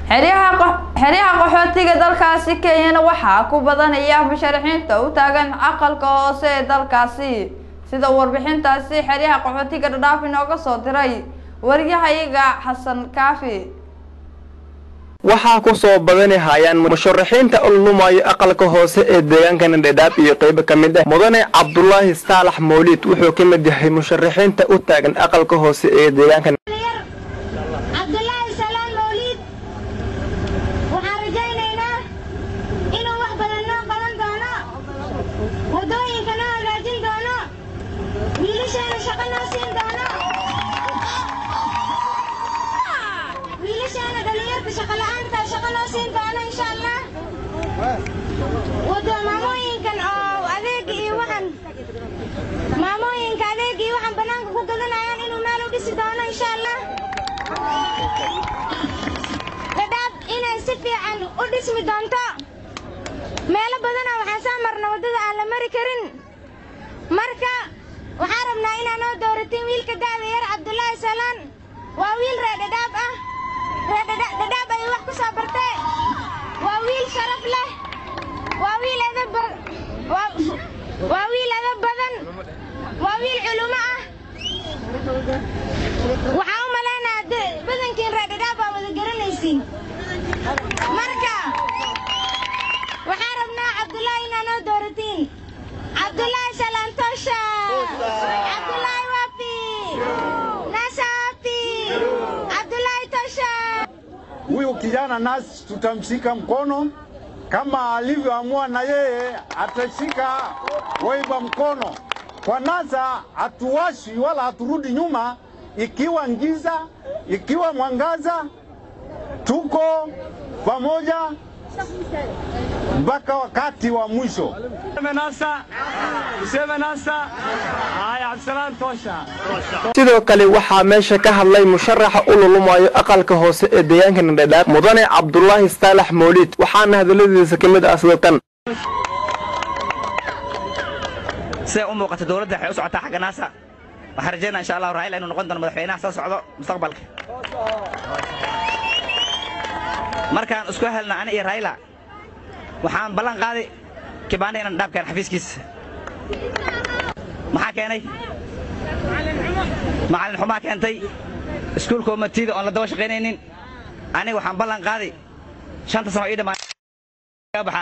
xeryaha qaxootiga dalkaasi kenyana waxaa ku badanaya musharaxiinta u taagan aqalka hoose ee dalkaasi sida warbixintaasi xeryaha qaxootiga dhadhaaf inooga soo diray waryahayaga xasan kaafi waxaa ku soo badani hayaan musharaxiinta u lumayo aqalka hoose ee deegaankana dhadhaab iyo qaybo ka mid ah mudane cabdulaahi saalax mawliid wuxuu ka mid yahay musharaxiinta u taagan aqalka hoose ee deegaanka cabdulaahi salaan mawliid waxaan rajaynaynaa inuu wax badan noo qaban doono waddooyinka noo hagaajin doono wiilasheena shaqo noo siin doono wiilasheena dhallinyarta shaqa la'aanta shaqo noo siin doono insha allah wado maamooyinkan oo adeega iyo waxan maamooyinka adeega iyo waxan bannaanka ku gadanayaan inuu meel u dhisi doono insha allah dhadhaab inay si fiican u dhismi doonto meelo badana waxaan soo marna waddada aan la mari karin marka waxaan rabnaa inaa noo dooratin wiilka da'da yar cabdulaahi salaan waa wiil ree dhadhaab ah ree dhadhaab ayuu wax ku soo bartee waa wiil sharaf leh waa wiil edab waa wiil edab badan waa wiil culumo ah waxaan u malaynayaa badankiin ree dhadhaab baa wada garanaysiin marka waxaan rabnaa cabdulaahi inaa noo dooratiin cabdulaahi salaantosha cabdulaahi wapi nasapi cabdulaahi tosha Huyu kijana nasi tutamshika mkono kama alivyoamua, na yeye atashika Waiba mkono. Kwa NASA hatuwashi wala haturudi nyuma, ikiwa ngiza, ikiwa mwangaza, tuko pamoja mpaka wakati wa mwisho. sidoo kale waxaa meesha ka hadlay musharaxa u lulumayo aqalka hoose ee deegaankana dhadhaab mudane cabdulaahi saalax mawliid waxaana hadaladiisa ka mid ah sida tan siday u muuqata dowladda waxay u socotaa xagga naasa waxaan rajaynaa insha allahu raila inuu noqon doono madaxweynaha soo socdo mustaqbalka markaan isku helna ani iyo raila waxaan ballan qaaday kibaanda inaan dhaabkaan xafiiskiisa maxaa keenay macallin xumaa keentay iskuulka umatiida oon la daba shaqaynaynin aniga waxaan ballan qaaday shanta sano ii dhammaa baxaa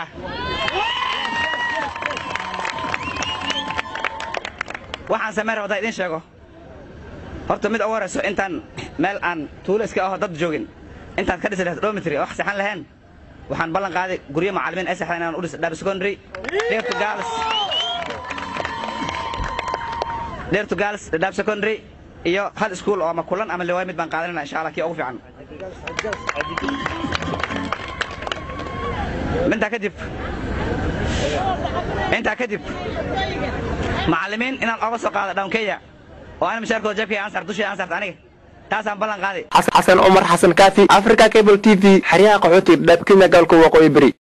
waxaan samey raba hadaa idiin sheego horta mid ugu horayso intaan meel aan tuulo iska aho dad joogin intaad ka dhisi lahayd dormitory oo wax saxan lahayn waxaan ballan qaaday guryo macallimiin ay saxdan inaan u dhis dhaab secondary dheertu gaals dheertu gaals dhaab secondary iyo hal iskuul oo ama kulan ama liwaay mid baan qaadanayna insha allah kii ugu fiican intaa kadib intaa kadib macallimiin inaan oga soo qaado down kenya oo ana mashaarkooda jabkay aan saar dushii aan saarta aniga taasaan ballan qaaday xasan cumar xasan kaafi africa cable t v xeryaha qaxootiga dhadhaab kenya gobolka waqooyi beri